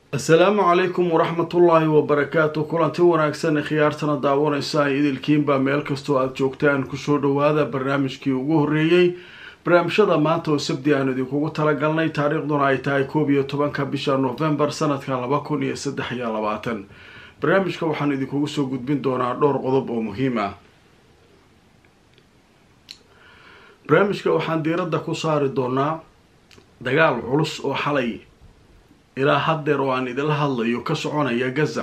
asalaamu calaykum waraxmatullaahi wabarakaatu kulanti wanaagsan khiyaartana daawanaysa idilkiinbaa meel kastoo aada joogtaan kusoo dhawaada barnaamijkii ugu horreeyey barnaamijyada maanta oo sabdi aan idinkugu talagalnay taariikhduna ay tahay koob iyo tobanka bisha novembar sanadka laba kun iyo saddex iyo labaatan barnaamijka waxaan idinkugu soo gudbin doonaa dhowr qodob oo muhiim ah barnaamijka waxaan diiradda ku saari doonaa dagaal culus oo xalay ilaa haddeer oo aan idinla hadlayo ka soconaya gaza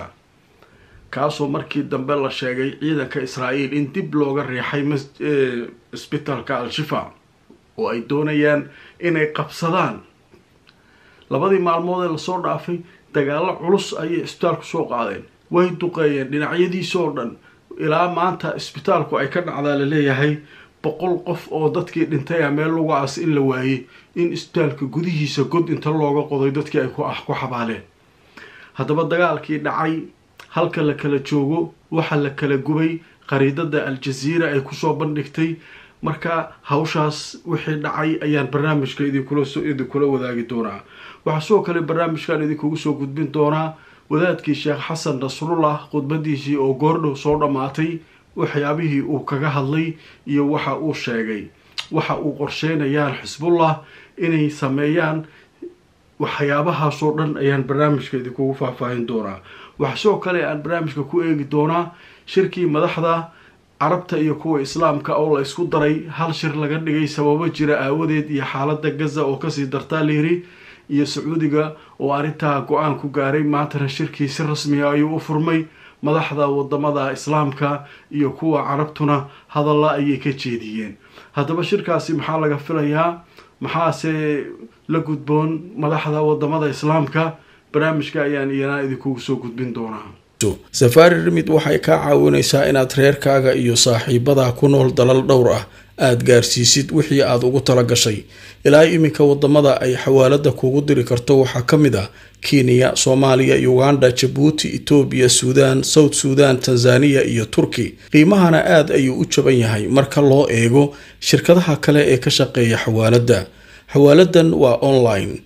kaasoo markii dambe la sheegay ciidanka israa'iil in dib looga riixay isbitaalka al-shifa oo ay doonayaan inay qabsadaan labadii maalmood ee lasoo dhaafay dagaalo culus ayay isbitaalku soo qaadeen way duqeeyeen dhinacyadiisa oo dhan ilaa maanta isbitaalku ay ka dhacdaa laleeyahay boqol qof oo dadkii dhintay a meel lagu aas in la waayey in isbitaalka gudihiisa god inta looga qoday dadkii ay ku xabaaleen haddaba dagaalkii dhacay halka la kala joogo waxa la kala gubay qariidada al-jaziira ay kusoo bandhigtay marka hawshaas wixii dhacay ayaan barnaamijka idinkula wadaagi doonaa waxaa sidoo kale barnaamijkan idinkugu soo gudbin doonaa wadaadkii sheekh xasan nasrullah khudbadiisii oo goordhow soo dhammaatay waxyaabihii uu kaga hadlay iyo waxa uu sheegay waxa uu qorsheynayaan xisbullah inay sameeyaan waxyaabahaasoo dhan ayaan barnaamijka idinkugu faahfaahin doonaa waxa sidoo kale aan barnaamijka ku eegi doonaa shirkii madaxda carabta iyo kuwa islaamka oo la isku daray hal shir laga dhigay sababo jira aawadeed iyo xaalada gaza oo kasii dartaa layiri iyo sacuudiga oo arrintaa go-aan ku gaaray maantana shirkii si rasmiya ayuu u furmay madaxda wadamada islaamka iyo kuwa carabtuna hadalla ayay ka jeediyeen haddaba shirkaasi maxaa laga filayaa maxaase la gudboon madaxda wadamada islaamka barnaamijka ayaan iyana idinkugu soo gudbin doonaa safaari rimid waxay kaa caawinaysaa inaad reerkaaga iyo saaxiibadaa ku nool dalal dhowr ah aada gaarsiisid wixii aada ugu tala gashay ilaa iminka wadamada ay xawaalada kuugu diri karto waxaa ka mid ah kenya soomaaliya uganda jabuuti etoobiya suudaan south suudan tanzaniya iyo turki qiimahana aada ayuu u jaban yahay marka loo eego shirkadaha kale ee ka shaqeeya xawaaladda xawaaladan waa online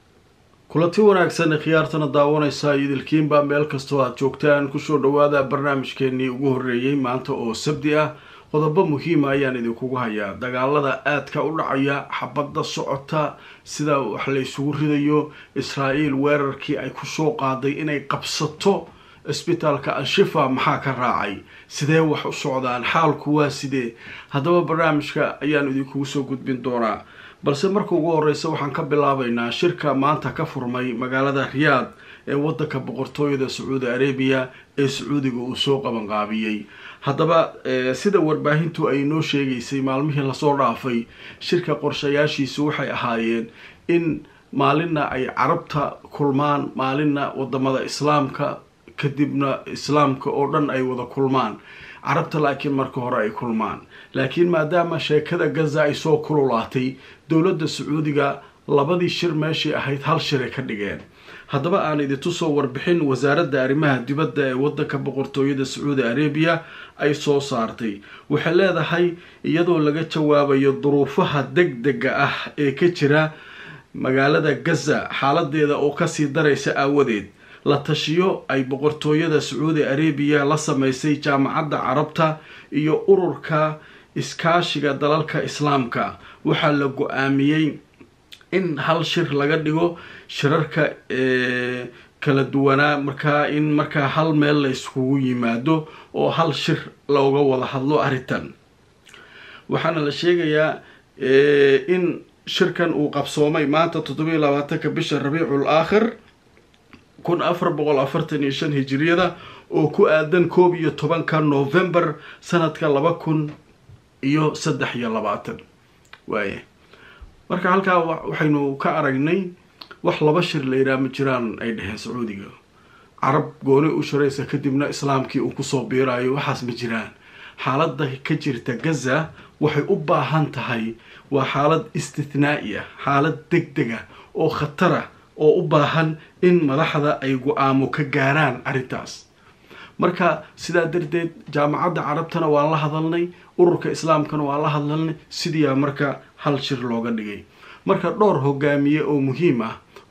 kulanti wanaagsan khiyaartana daawanaysa idilkiinbaa meel kastoo aada joogtaan kusoo dhawaada barnaamijkeenii ugu horreeyey maanta oo sabdi ah qodobo muhiima ayaan idinkugu hayaa dagaalada aadka u dhacaya xabadda socota sida wax la isugu ridayo israa'iil weerarkii ay kusoo qaaday inay qabsato isbitaalka al-shifa maxaa ka raacay sidee wax u socdaan xaalku waa sidee haddaba barnaamijka ayaan idinkugu soo gudbin doonaa balse marka ugu horeysa waxaan ka bilaabaynaa shirka maanta ka furmay magaalada riyaad ee wadanka boqortooyada sacuudi arabiya ee sacuudiga uu soo qabanqaabiyey haddaba sida warbaahintu ay noo sheegaysay maalmihii lasoo dhaafay shirka qorshayaashiisu waxay ahaayeen in maalinna ay carabta kulmaan maalinna wadamada islaamka kadibna islaamka oo dhan ay wada kulmaan carabta laakiin marka hore ay kulmaan laakiin maadaama sheekada gaza ay soo kululaatay dowladda sacuudiga labadii shir meeshii ahayd hal shiray ka dhigeen haddaba aan idintusoo warbixin wasaaradda arrimaha dibadda ee wadanka boqortooyada sacuudi arabiya ay soo saartay waxay leedahay iyadoo laga jawaabayo duruufaha deg dega ah ee ka jira magaalada gaza xaaladeeda oo kasii daraysa aawadeed la tashiyo ay boqortooyada sacuudi arabiya la sameysay jaamacadda carabta iyo ururka iskaashiga dalalka islaamka waxaa la go-aamiyey in hal shir laga dhigo shirarka kala duwanaa markaa in markaa hal meel la iskugu yimaado oo hal shir looga wada hadlo arrintan waxaana la sheegayaa in shirkan uu qabsoomay maanta toddobiyo labaatanka bisha rabiicul aakhir kun afar boqol afartan iyo shan hijiriyada oo ku aadan koob iyo tobanka novembar sanadka laba kun iyo saddex iyo labaatan waaya marka halkaa waxaynu ka aragnay wax laba shir la yidhaha ma jiraan ay dheheen sacuudiga carab gooni u shiraysa kadibna islaamkii uu kusoo biiraayo waxaas ma jiraan xaaladda ka jirta gaza waxay u baahan tahay waa xaalad istithnaa'i ah xaalad deg dega oo khatara oo u baahan in madaxda ay go-aamo ka gaaraan arrintaas marka sidaa darteed jaamacadda carabtana waan la hadalnay ururka islaamkana waan la hadalnay sidiiaa marka hal shir looga dhigay marka dhowr hogaamiye oo muhiim ah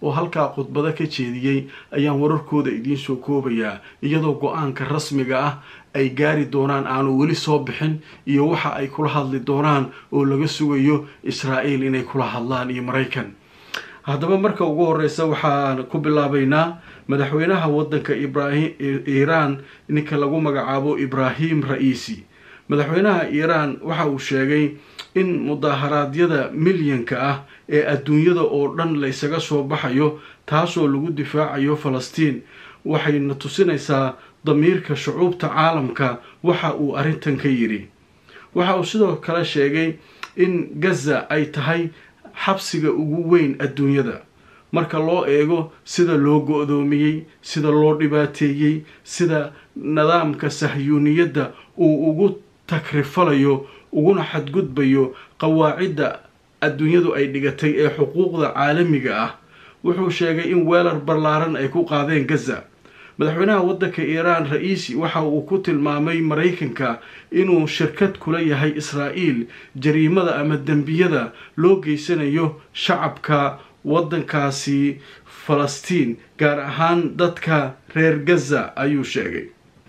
oo halkaa khudbado ka jeediyey ayaan wararkooda idiin soo koobayaa iyadoo go-aanka rasmiga ah ay gaari doonaan aanu weli soo bixin iyo waxa ay kula hadli doonaan oo laga sugayo israa'iil inay kula hadlaan iyo maraykan haddaba marka ugu horeysa waxaan ku bilaabaynaa madaxweynaha waddanka ibrahim iiraan ninka lagu magacaabo ibraahim ra-iisi madaxweynaha iiraan waxa uu sheegay in mudaharaadyada milyanka ah ee adduunyada oo dhan la ysaga soo baxayo taasoo lagu difaacayo falastiin waxayna tusinaysaa damiirka shucuubta caalamka waxa uu arrintan ka yidhi waxa uu sidoo kale sheegay in gaza ay tahay xabsiga ugu weyn adduunyada marka loo eego sida loo go-doomiyey sida loo dhibaateeyey sida nidaamka sahyuuniyadda uu ugu takrifalayo uguna xadgudbayo qawaacidda adduunyadu ay dhigatay ee xuquuqda caalamiga ah wuxuu sheegay in weerar ballaaran ay ku qaadeen gaza madaxweynaha waddanka iiraan ra-iisi waxa uu ku tilmaamay maraykanka inuu shirkad kula yahay israa'iil jariimada ama dembiyada loo geysanayo shacabka waddankaasi falastiin gaar ahaan dadka reer gaza ayuu sheegay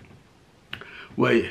waaya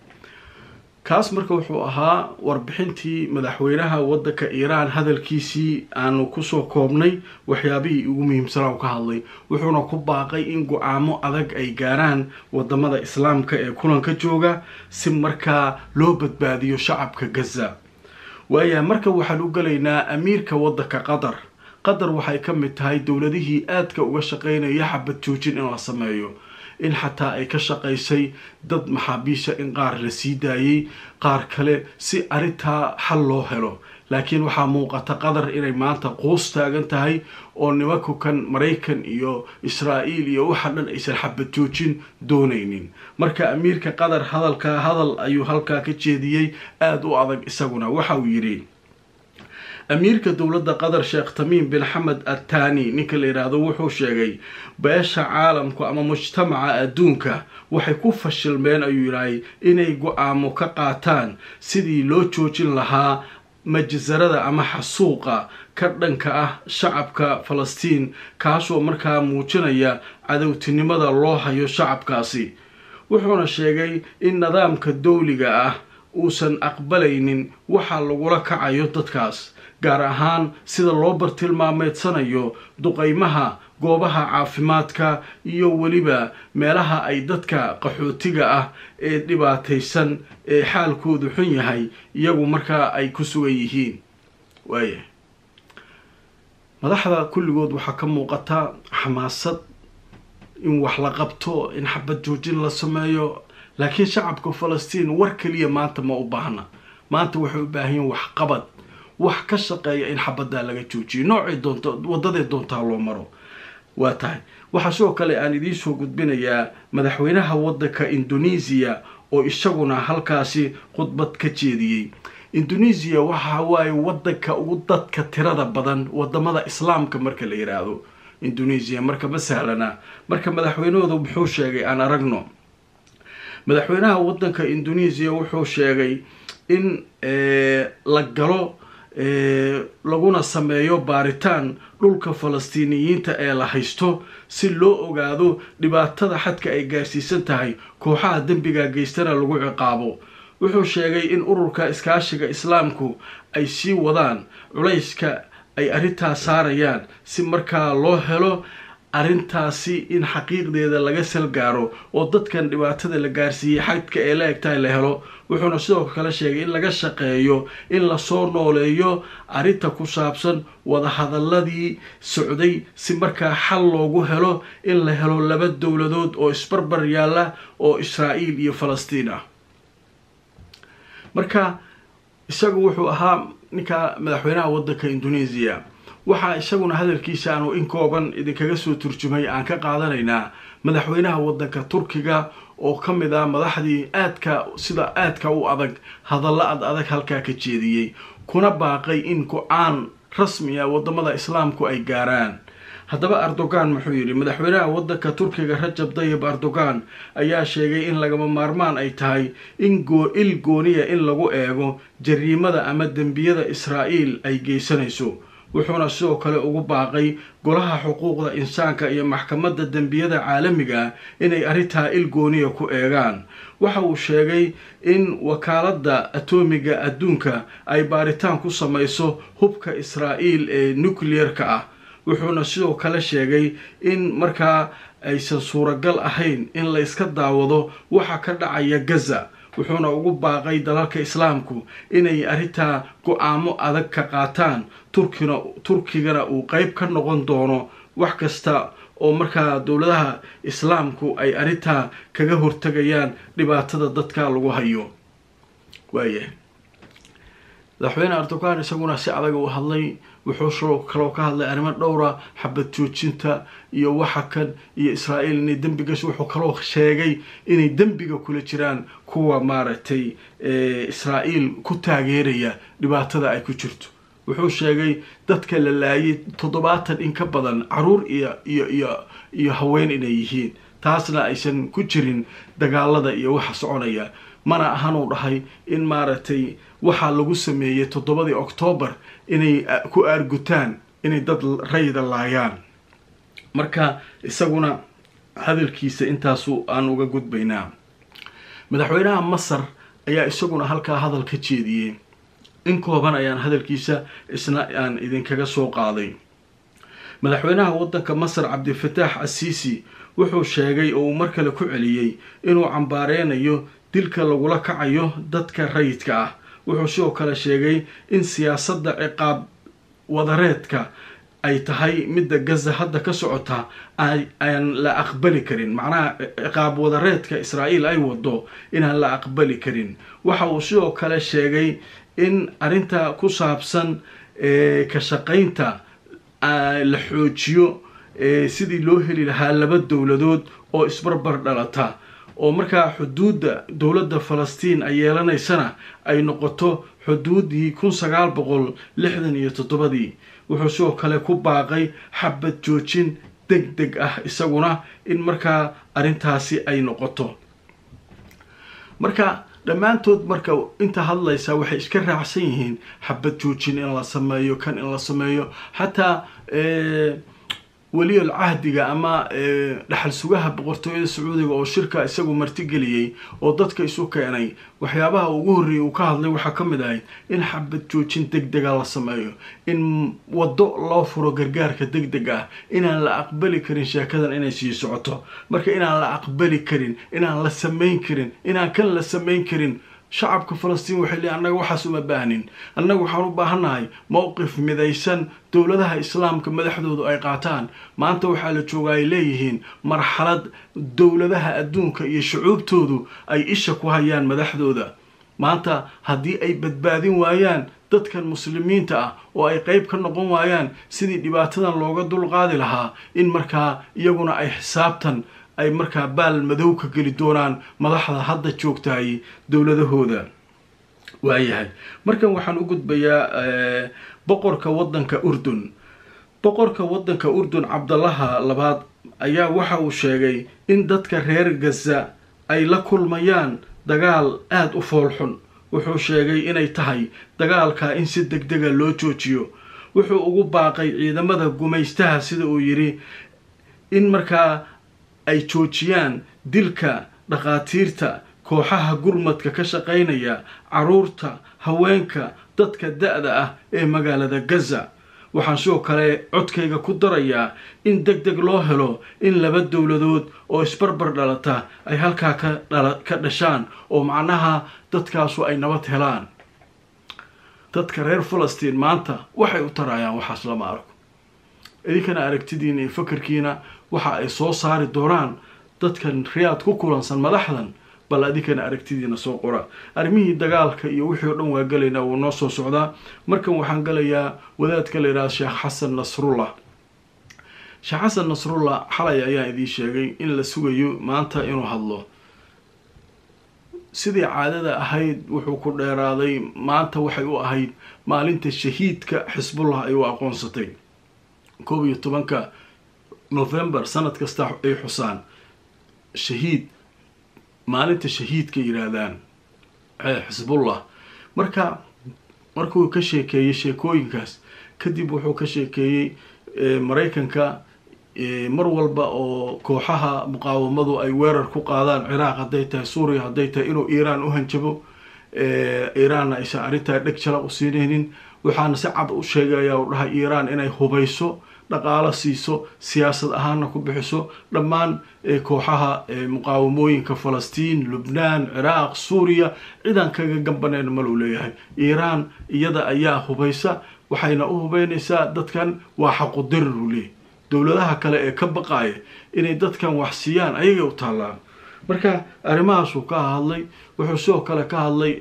kaas marka wuxuu ahaa warbixintii madaxweynaha waddanka iiraan hadalkiisii aanu kusoo koobnay waxyaabihii ugu muhiimsanaa u ka hadlay wuxuuna ku baaqay in go-aamo adag ay gaaraan wadamada islaamka ee kulanka jooga si markaa loo badbaadiyo shacabka gaza waaya marka waxaan u gelaynaa amiirka waddanka qatar qatar waxay ka mid tahay dowladihii aadka uga shaqeynaya xabad joojin in la sameeyo in xataa ay ka shaqaysay dad maxaabiisha in qaar la sii daayey qaar kale si arrintaa xal loo helo laakiin waxaa muuqata qatar inay maanta quus taagan tahay oo nimanku kan maraykan iyo israa'iil iyo waxa dhan aysan xabad joojin doonaynin marka amiirka qatar hadalka hadal ayuu halkaa ka jeediyey aada u adag isaguna waxa uu yidhi amiirka dowladda qatar sheekh tamiim bin xamed attani ninka la yidhaahdo wuxuu sheegay beesha caalamku ama mujtamaca adduunka waxay ku fashilmeen ayuu yidhahay inay go-aamo ka qaataan sidii loo joojin lahaa majsarada ama xasuuqa ka dhanka ah shacabka falastiin kaasoo markaa muujinaya cadowtinimada loo hayo shacabkaasi wuxuuna sheegay in nidaamka dowliga ah uusan aqbalaynin waxa lagula kacayo dadkaas gaar ahaan sida loo bartilmaameedsanayo duqaymaha goobaha caafimaadka iyo weliba meelaha ay dadka qaxootiga ah ee dhibaataysan ee xaalkoodu xun yahay iyagu markaa ay ku sugan yihiin waaya madaxda kulligood waxaa ka muuqata xamaasad in wax la qabto in xabad joojin la sameeyo laakiin shacabka falastiin war keliya maanta ma u baahna maanta waxay u baahan yihin waxqabad wax ka shaqeeya in xabaddaa laga joojiyo noocay doonto waddaday doontaa loo maro waa tahay waxaa sidoo kale aan idiinsoo gudbinayaa madaxweynaha waddanka indonesiya oo isaguna halkaasi khudbad ka jeediyey indonesiya waxa waaye waddanka ugu dadka tirada badan wadamada islaamka marka la yidhaahdo indonesiya marka ma sahlana marka madaxweynahooda muxuu sheegay aan aragno madaxweynaha waddanka indonesiya wuxuu sheegay in la galo laguna sameeyo baaritaan dhulka falastiiniyiinta ee la haysto si loo ogaado dhibaatada xadka ay gaarsiisan tahay kooxaha dembiga geystana lagu ciqaabo wuxuu sheegay in ururka iskaashiga islaamku ay sii wadaan culayska ay arrintaas saarayaan si markaa loo helo arrintaasi in xaqiiqdeeda laga salgaaro oo dadkan dhibaatada la gaarsiiyey xadka ee la egtahay la helo wuxuuna sidoo kale sheegay in laga shaqeeyo in lasoo nooleeyo arrinta ku saabsan wadahadaladii socday si markaa xal loogu helo in la helo laba dowladood oo isbarbar yaalla oo israa'iil iyo falastiin ah marka isagu wuxuu ahaa ninka madaxweynaha waddanka indonesiya waxaa isaguna hadalkiisa aanu in kooban idinkaga soo turjumay aan ka qaadanaynaa madaxweynaha waddanka turkiga oo ka mid ah madaxdii aadka sida aadka u adag hadallo ad adag halkaa ka jeediyey kuna baaqay in go-aan rasmi ah wadamada islaamku ay gaaraan haddaba erdogan muxuu yidhi madaxweynaha waddanka turkiga rajab dayib erdogan ayaa sheegay in lagama maarmaan ay tahay in il gooniya in lagu eego jariimada ama dembiyada israa'iil ay geysanayso wuxuuna sidoo kale ugu baaqay golaha xuquuqda insaanka iyo maxkamadda dembiyada caalamiga ah inay arrintaa ilgooniya ku eegaan waxa uu sheegay in wakaaladda atoomiga adduunka ay baaritaan ku samayso hubka israa'iil ee nucleer-ka ah wuxuuna sidoo kale sheegay in markaa aysan suuragal ahayn in la yska daawado waxa ka dhacaya gaza wuxuuna ugu baaqay dalalka islaamku inay arrintaa go-aamo adag ka qaataan turkina turkigana uu qeyb ka noqon doono wax kasta oo markaa dowladaha islaamku ay arrintaa kaga hortagayaan dhibaatada dadka lagu hayo waayahay madaxweyne erdogan isaguna si adag u hadlay wuxuu kaloo ka hadlay arrimo dhowra xabad joojinta iyo waxa kan iyo israa'iil inay dembigas wuxuu kaloo sheegay inay dembiga kula jiraan kuwa maaragtay israa'iil ku taageeraya dhibaatada ay ku jirto wuxuu sheegay dadka la laayay toddobaatan in ka badan caruur iyo iyo iyo iyo haween inay yihiin taasna aysan ku jirin dagaalada iyo waxa soconaya mana ahanuu dhahay in maaragtay waxaa lagu sameeyey toddobadii oktoobar inay ku aargutaan inay dad rayda laayaan marka isaguna hadalkiisa intaasu aan uga gudbaynaa madaxweynaha masar ayaa isaguna halkaa hadal ka jeediyey in kooban ayaan hadalkiisa isna aan idinkaga soo qaaday madaxweynaha waddanka masar cabdifataax asiisi wuxuu sheegay oo uu mar kale ku celiyey inuu cambaareynayo dilka lagula kacayo dadka rayidka ah wuxuu sidoo kale sheegay in siyaasadda ciqaab wadareedka ay tahay midda gaza hadda ka socota aan la aqbali karin macnaha ciqaab wadareedka israa'iil ay wado inaan la aqbali karin waxa uu sidoo kale sheegay in arrinta ku saabsan ka shaqaynta la xoojiyo sidii loo heli lahaa laba dowladood oo isbarbar dhalata oo markaa xuduudda dowladda falastiin ay yeelanaysana ay noqoto xuduuddii kun sagaal boqol lixdan iyo toddobadii wuxuu sidoo kale ku baaqay xabad joojin deg deg ah isaguna in markaa arrintaasi ay noqoto marka dhammaantood marka inta hadlaysa waxay iska raacsan yihiin xabad joojin in la sameeyo kan in la sameeyo xataa weliyal cahdiga ama dhaxal sugaha boqortooyada sacuudiga oo shirka isagu martigeliyey oo dadka isu keenay waxyaabaha ugu horreeyay uu ka hadlay waxaa ka mid ahayd in xabad joojin deg dega la sameeyo in waddo loo furo gargaarka deg deg ah inaan la aqbali karin sheekadan inay sii socoto marka inaan la aqbali karin inaan la samayn karin inaan kan la samayn karin shacabka falastiin waxay leeyiin annaga waxaas uma baahnin annaga waxaan u baahannahay mowqif midaysan dowladaha islaamka madaxdoodu ay qaataan maanta waxaa la jooga ay leeyihiin marxalad dowladaha adduunka iyo shucuubtoodu ay isha ku hayaan madaxdooda maanta haddii ay badbaadin waayaan dadkan muslimiinta ah oo ay qeyb ka noqon waayaan sidii dhibaatadan looga dulqaadi lahaa in markaa iyaguna ay xisaabtan ay markaa baal madow ka geli doonaan madaxda hadda joogtahay dowladahooda waayahay markan waxaan u gudbayaa boqorka waddanka urdun boqorka waddanka urdun cabdallaha labaad ayaa waxa uu sheegay in dadka reer gaza ay la kulmayaan dagaal aada u foolxun wuxuu sheegay inay tahay dagaalka in si deg dega loo joojiyo wuxuu ugu baaqay ciidamada gumaystaha sida uu yidhi in markaa ay joojiyaan dilka dhakhaatiirta kooxaha gurmadka ka shaqaynaya caruurta haweenka dadka da-da ah ee magaalada gaza waxaan sidoo kale codkayga ku darayaa in deg deg loo helo in laba dowladood oo isbarbar dhalata ay halkaa ka dhashaan oo macnaha dadkaasu ay nabad helaan dadka reer falastiin maanta waxay u tarayaan waxaas lama arko idinkana aragtidiina iyo fakarkiina waxa ay soo saari doonaan dadkan riyaad ku kulansan madaxdan bal adinkana aragtidiina soo qora arrimihii dagaalka iyo wixii o dhan waa gelaynaa wuu noo soo socdaa markan waxaan gelayaa wadaadka la yidhahda sheekh xasan nasrullah sheekh xasan nasrullah xalay ayaan idiin sheegay in la sugayo maanta inuu hadlo sidii caadada ahayd wuxuu ku dheeraaday maanta waxay u ahayd maalinta shahiidka xisbullah ay u aqoonsatay koob iyo tobanka november sanad kasta ay xusaan shahiid maalinta shahiidka yidhaahdaan xisbullah marka markuu ka sheekeeyay sheekooyinkaas kadib wuxuu ka sheekeeyey maraykanka mar walba oo kooxaha muqaawamadu ay weerar ku qaadaan ciraaq hadday tahay suuriya hadday tahay inuu iiraan u hanjabo iiraanna aysan arrintaa dheg jala u siinaynin waxaana si cad u sheegaya u dhahay iiraan inay hubayso dhaqaalo siiso siyaasad ahaanna ku bixiso dhammaan kooxaha muqaawamooyinka falastiin lubnaan ciraaq suuriya cidaan kaga gambanayna maluu leeyahay iiraan iyada ayaa hubaysa waxayna u hubeynaysaa dadkan waa xaqudirir uu leeyahy dowladaha kale ee ka baqaaya inay dadkan wax siiyaan ayagay u taallaan marka arrimahaasuu ka hadlay wuxuu sidoo kale ka hadlay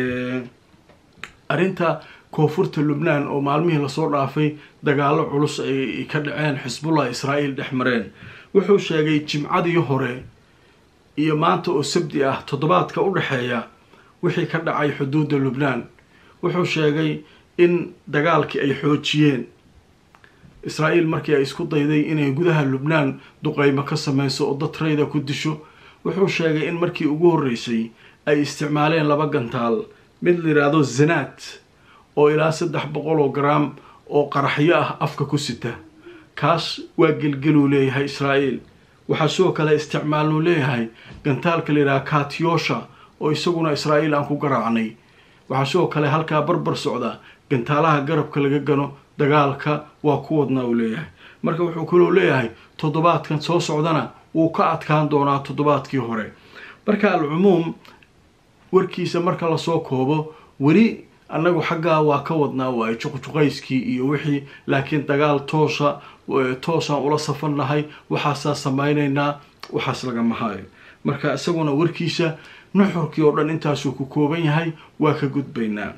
arrinta koonfurta lubnaan oo maalmihii lasoo dhaafay dagaalo culus ay ka dhaceen xisbullah israa'iil dhex mareen wuxuu sheegay jimcadii hore iyo maanta oo sabdi ah toddobaadka u dhexeeya wixii ka dhacay xuduudda lubnaan wuxuu sheegay in dagaalkii ay xoojiyeen israa'iil markii ay isku dayday inay gudaha lubnaan duqeymo ka sameyso oo dad rayda ku disho wuxuu sheegay in markii ugu horreysay ay isticmaaleen laba gantaal mid la yidhaahdo zanaad oo ilaa saddex boqol oo garaam oo qaraxyo ah afka ku sita kaas waa gelgeluu leeyahay israa'iil waxaa sidoo kale isticmaalnuu leeyahay gantaalka la yidhaha katyosha oo isaguna israa'iil aan ku garaacnay waxaa sidoo kale halkaa barbar socda gantaalaha garabka laga gano dagaalka waa ku wadnaa uu leeyahay marka wuxuu kaloo leeyahay toddobaadkan soo socdana wuu ka adkaan doonaa toddobaadkii hore marka alcumuum warkiisa marka lasoo koobo weli annagu xaggaa waa ka wadnaa waayo juqjuqayskii iyo wixii laakiin dagaal toosa toosaan ula safannahay waxaasaa samaynaynaa waxaas lagama hayo marka isaguna warkiisa nuxurkii oo dhan intaasuu ku kooban yahay waa ka gudbaynaa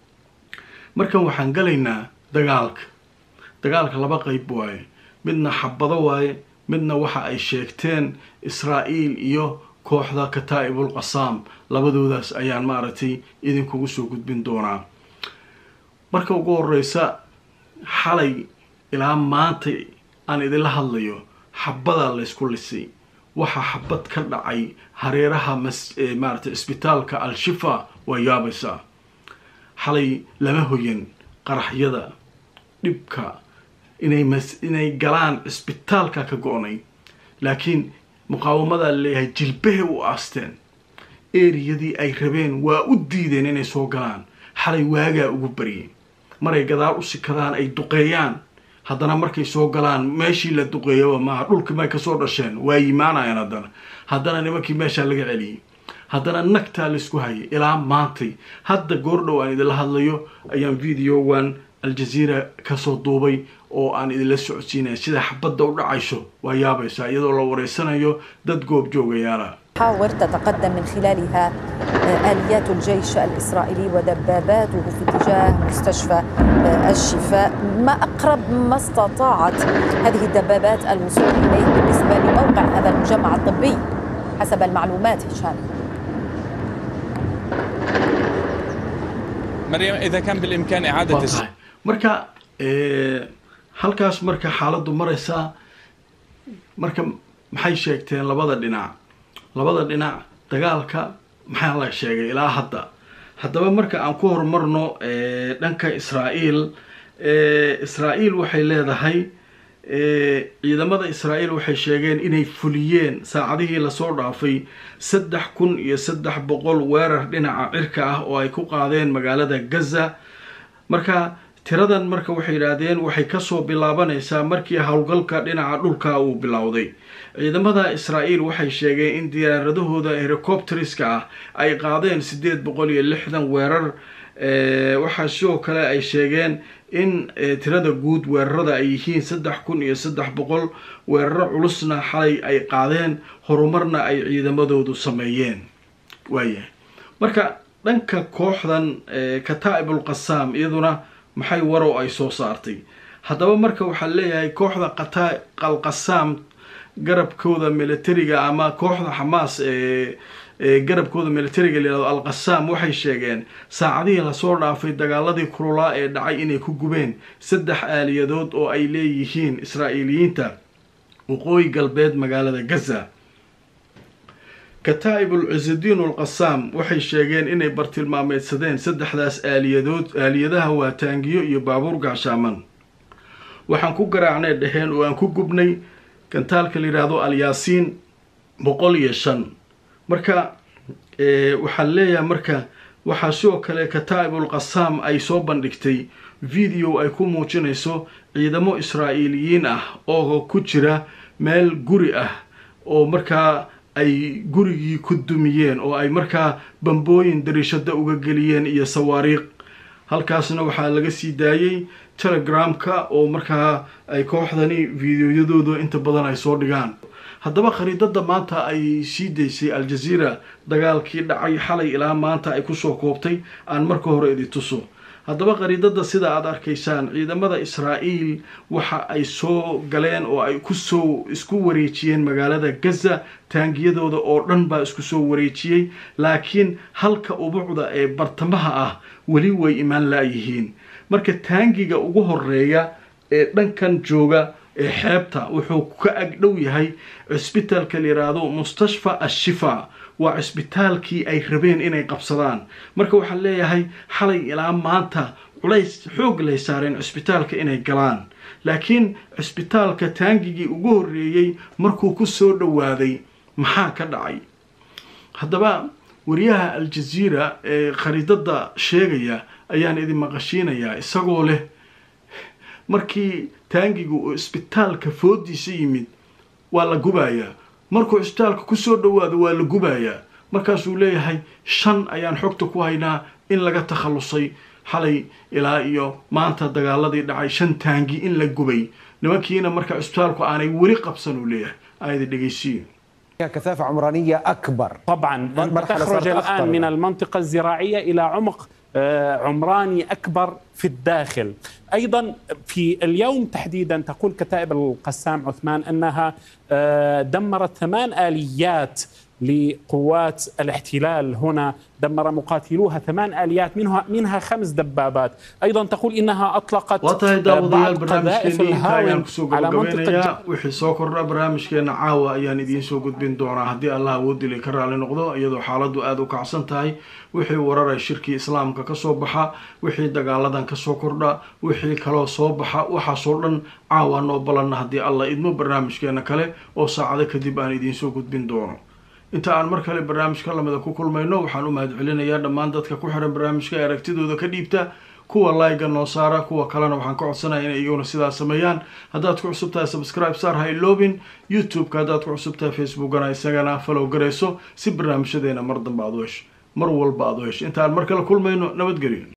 markan waxaan galaynaa dagaalka dagaalka laba qeyb waaye midna xabado waaye midna waxa ay sheegteen israa'iil iyo kooxda kataa'ibul qasaam labadoodaas ayaan maaragtay idinkugu soo gudbin doonaa marka ugu horeysa xalay ilaa maanta aan idinla hadlayo xabadaa laysku lisay waxaa xabad ka dhacay hareeraha maaragtay isbitaalka al-shifa waa yaabaysaa xalay lama hoyan qaraxyada dhibka inay inay galaan cisbitaalka ka go-nay laakiin muqaawamadaa laleeyahay jilbahay u aasteen eriyadii ay rabeen waa u diideen inay soo galaan xalay waagaa ugu baryay maray gadaal u sikadaan ay duqeeyaan haddana markay soo galaan meeshii la duqeeyaba maaha dhulkii may kasoo dhasheen waa yimaanayaan haddana haddana nimankii meeshaa laga celiyey haddana nagtaa laisku hayay ilaa maantay hadda goordhow aan idinla hadlayo ayaan videowan aljaziira kasoo duubay oo aan idinla socodsiinaya sida xabadda u dhacayso waa yaabaysaa iyadoo la wareysanayo dad goob joogayaala حاور تتقدم من خلالها آليات الجيش الإسرائيلي ودباباته في اتجاه مستشفى الشفاء ما أقرب ما استطاعت هذه الدبابات الوصول إليه بالنسبة لموقع هذا المجمع الطبي حسب المعلومات هشام مريم إذا كان بالإمكان إعادة tahay marka halkaas marka xaaladdu maraysaa marka maxay sheegteen labada dhinac labada dhinac dagaalka maxaa la sheegay ilaa hadda haddaba marka aan ku horumarno dhanka israa'iil israa'iil waxay leedahay ciidamada israa'iil waxay sheegeen inay fuliyeen saacadihii lasoo dhaafay saddex kun iyo saddex boqol weerar dhinaca cirka ah oo ay ku qaadeen magaalada gaza marka tiradan marka waxay yidhaahdeen waxay kasoo bilaabanaysaa markii howlgalka dhinaca dhulka uu bilowday ciidamada israa'iil waxay sheegeen in diyaaradahooda helicopteriska ah ay qaadeen siddeed boqol iyo lixdan weerar waxaa sidoo kale ay sheegeen in tirada guud weerarada ay yihiin saddex kun iyo saddex boqol weeraro culusna xalay ay qaadeen horumarna ay ciidamadoodu sameeyeen waayahay marka dhanka kooxdan kataa'ibul qasaam iyaduna maxay warow ay soo saartay haddaba marka waxaa leeyahay kooxda qalqasaam garabkooda militariga ama kooxda xamaas ee garabkooda militariga layihahdo al-qasaam waxay sheegeen saacadihii lasoo dhaafay dagaaladii kululaa ee dhacay inay ku gubeen saddex aaliyadood oo ay leeyihiin israa'iiliyiinta waqooyi galbeed magaalada gaza kataa'ibul cizidiin ulqasaam waxay sheegeen inay bartilmaameedsadeen saddexdaas aaliyadood aaliyadaha waa taangiyo iyo baabuur gaashaaman waxaan ku garaacnay dheheen oo aan ku gubnay gantaalka la yidhaahdo alyaasiin boqol iyo shan marka waxaan leeyahay marka waxaa sidoo kale kataa'ibul qasaam ay soo bandhigtay video ay ku muujinayso ciidamo israa'iiliyiin ah oo ku jira meel guri ah oo markaa ay gurigii ku dumiyeen oo ay markaa bambooyin dariishada uga geliyeen iyo sawaariiq halkaasna waxaa laga sii daayey telegramka oo markaa ay kooxdani videoyadooda inta badan ay soo dhigaan haddaba khariidada maanta ay sii daysay al-jazeera dagaalkii dhacay xalay ilaa maanta ay kusoo koobtay aan marka hore idi tuso haddaba khariidada sida aada arkaysaan ciidamada israa'iil waxa ay soo galeen oo ay kusoo isku wareejiyeen magaalada gaza taangiyadooda oo dhan baa isku soo wareejiyey laakiin halka ubucda ee bartamaha ah weli way imaan laayihiin marka taangiga ugu horeeya ee dhankan jooga ee xeebta wuxuu ka ag dhow yahay cisbitaalka la yidhaahdo mustashfa ashifa waa cisbitaalkii ay rabeen inay qabsadaan marka waxaan leeyahay xalay ilaa maanta culays xoog lay saareen cisbitaalka inay galaan laakiin cisbitaalka taangigii ugu horreeyey markuu ku soo dhowaaday maxaa ka dhacay haddaba wariyaha al-jazeera ee khariidada sheegaya ayaan idin maqashiinayaa isagoo leh markii taangigu uu cisbitaalka foodiisa yimid waa la gubayaa markuu cisbitaalka kusoo dhowaado waa la gubayaa markaasuu leeyahay shan ayaan xogta ku haynaa in laga takhallusay xalay ilaa iyo maanta dagaaladii dhacay shan taangi in la gubay nimankiina marka cisbitaalku aanay weli qabsan uu leeyahay aayada dhegeysiin كثافة عمرانية أكبر طبعا أنت تخرج الآن من المنطقة الزراعية إلى عمق عمراني أكبر في الداخل أيضا في اليوم تحديدا تقول كتائب القسام عثمان أنها دمرت ثمان آليات لقوات الاحتلال هنا دمر مقاتلوها ثمان آليات منها منها خمس دبابات أيضا تقول إنها أطلقت وطهي داوديال قذائف الهاون على منطقة wixii soo kordha barnaamijkeena caawa ayaan idiin soo gudbin doonaa haddii allah awoodili ka raali noqdo iyadoo xaaladu aada u kacsan tahay wixii wararay shirkii islaamka kasoo baxa wixii dagaaladan kasoo kordha wixii kaloo soo baxa waxaasoo dhan caawa noo balanna haddii allah idmo barnaamijkeena kale oo saacado kadib aan idiin soo gudbin doono inta aan mar kale barnaamijka lamida ku kulmayno waxaan u mahadcelinayaa dhammaan dadka ku xiran barnaamijka ee aragtidooda ka dhiibta kuwa layga noo saara kuwa kalena waxaan ka codsanaya inay iyaguna sidaas sameeyaan haddaad ku cusub tahay subscribe saar ha iloobin youtube-ka haddaad ku cusub tahay facebookana isagana falow garayso si barnaamijyadeena mar dambe aad u hesho mar walba aad u hesho inta aan mar kale kulmayno nabadgelyo